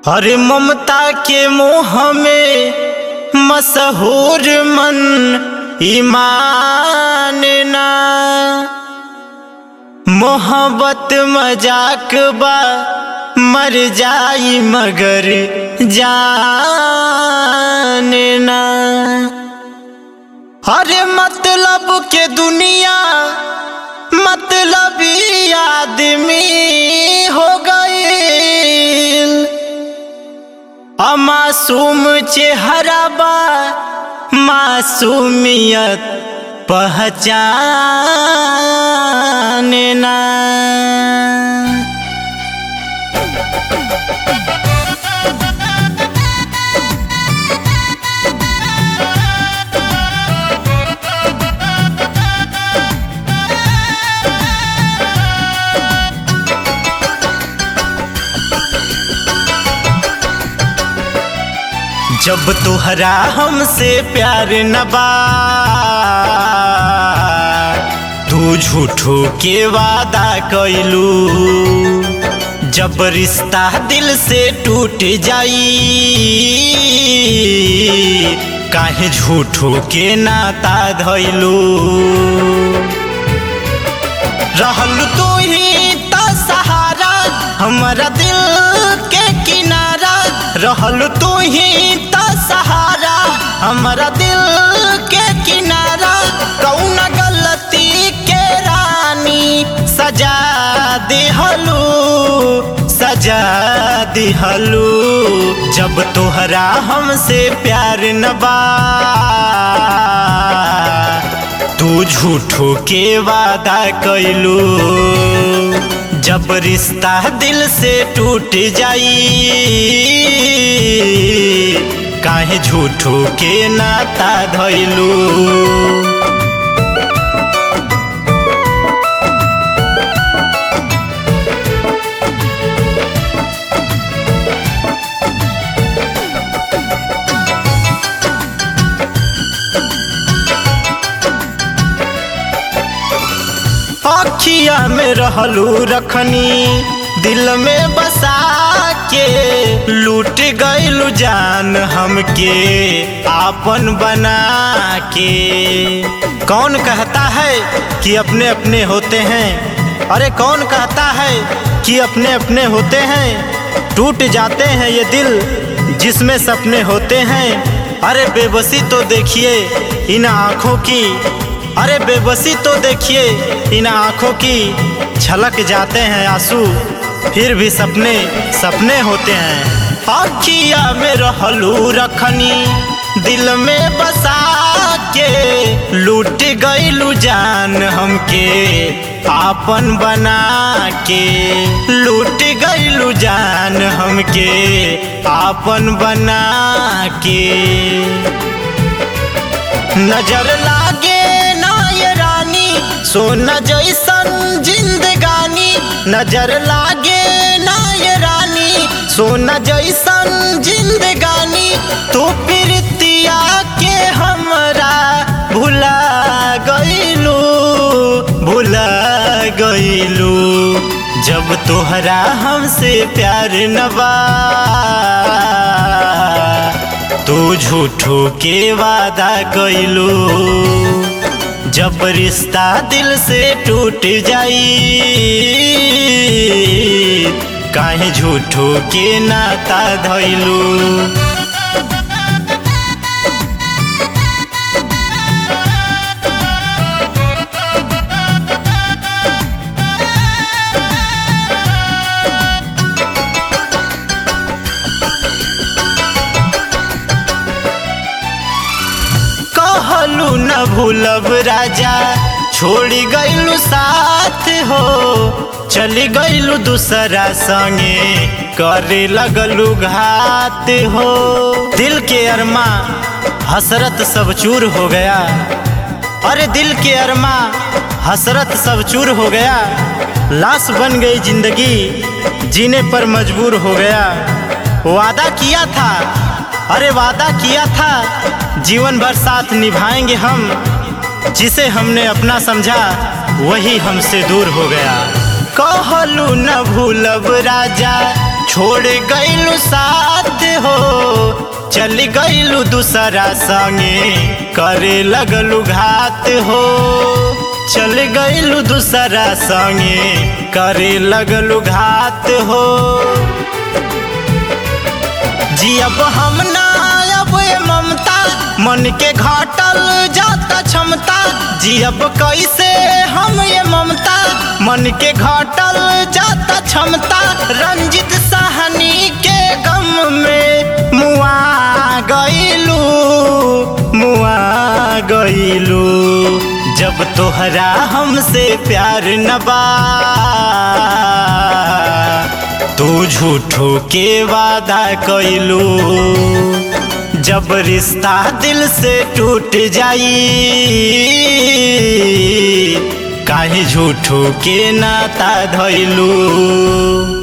हरे ममता के मोह में मशहूर मन ईमान ना मोहब्बत मजाक बा मर जाई मगर जान ना हरे मतलब के दुनिया मतलबी आदमी हो गई अमासूम चेहरा बा मासूमियत पहचान ना जब तुहरा हमसे प्यार न बा तू झूठो के वादा कैलू जब रिश्ता दिल से टूट जाई काहे झूठो के नाता धैलू रहल तू ही त सहारा हमारा दिल के किनारा रहल तू ही त सहारा हमारा दिल के किनारा कौन गलती के रानी सजा दिहलू सजा दिहलू जब तोहरा हमसे प्यार न बा तू झूठो के वादा कैलू जब रिश्ता दिल से टूट जाई काहे झूठो के नाता धैलू अखिया में रहलू रखनी दिल में बसा के लूट गईलू जान हमके आपन बना के कौन कहता है कि अपने अपने होते हैं अरे कौन कहता है कि अपने अपने होते हैं टूट जाते हैं ये दिल जिसमें सपने होते हैं अरे बेबसी तो देखिए इन आँखों की अरे बेबसी तो देखिए इन आँखों की छलक जाते हैं आंसू फिर भी सपने सपने होते हैं अखिया में रहलू रखनी दिल में बसा के लूट गईलू जान हमके आपन बना के लूट गईलू जान हमके आपन बना के नजर लागे ना ये रानी सोना जैसन जिंदगानी नजर लागे ना ये रानी सोना जैसन जिंदगानी तू प्रीतिया के हमरा भुला गईलू भुला गईलू जब तोहरा हमसे प्यार न बा तू झूठो के वादा कैलू जब रिश्ता दिल से टूट जाई काहे झूठो के नाता धैलू कहलू न भूलब राजा छोड़ी गईलू साथ हो चली गईलू दूसरा संगे करे लगलू घात हो दिल के अरमा हसरत सब चूर हो गया अरे दिल के अरमा हसरत सब चूर हो गया लाश बन गई जिंदगी जीने पर मजबूर हो गया वादा किया था अरे वादा किया था जीवन भर साथ निभाएंगे हम जिसे हमने अपना समझा वही हमसे दूर हो गया कहलू न भूलब राजा छोड़ गईलू साथ हो चल गईलू दूसरा संगे करे लगलू घात हो चल गईलू दूसरा संगे करे लगलू घात हो जी अब हम ना अब ये ममता मन के घाटल जाता क्षमता जी अब कैसे हम ये ममता मन के घाटल जाता क्षमता रंजित साहनी के गम में मुआ गईलू मुआ गईलू जब तोहरा हमसे प्यार न बा तू झूठो के वादा कैलू जब रिश्ता दिल से टूट जाई काहे झूठो के नाता धैलू